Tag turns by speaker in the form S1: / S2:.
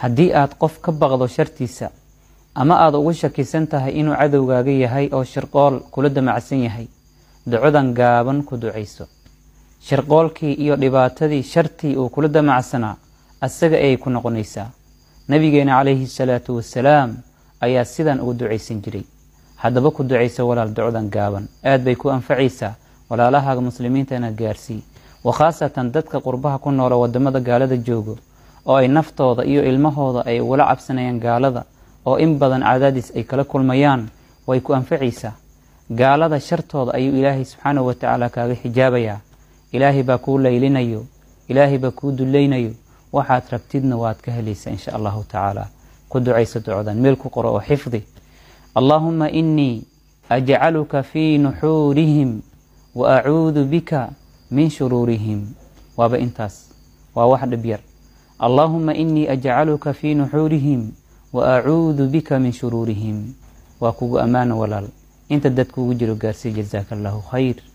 S1: haddii aad qof ka baqdo shartiisa ama aada ugu shakisan tahay inuu cadowgaaga yahay oo shirqool kula damacsan yahay ducadan gaaban ku ducayso shirqoolkii iyo dhibaatadii shartii uu kula damacsanaa asaga ayay ku noqonaysaa nabigeena calayhi salaatu wasalaam ayaa sidan ugu ducaysan jiray haddaba ku ducayso walaal ducdan gaaban aad bay ku anfacaysaa walaalahaaga muslimiintana gaarsii wa khaasatan dadka qurbaha ku noola wadamada gaalada joogo oo ay naftooda iyo ilmahooda ay ugula cabsanayaan gaalada oo in badan cadaadis ay kala kulmayaan way ku anfacaysaa gaalada shartooda ayuu ilaahay subxaanahu watacaala kaaga xijaabayaa ilaahay baa kuu laylinayo ilaahay baa kuu dulaynayo waxaad rabtidna waad ka helaysaa insha allahu tacaala ku ducayso ducodan meel ku qoro oo xifdi allaahuma inii ajcaluka fii nuxuurihim wa acuudu bika min shuruurihim waaba intaas waa wax dhib yar allaahuma inii ajcaluka fii nuxuurihim wa acuudu bika min shuruurihim waa kugu ammaano walaal inta dad kugu jiro gaarsii jazaaka allahu khayr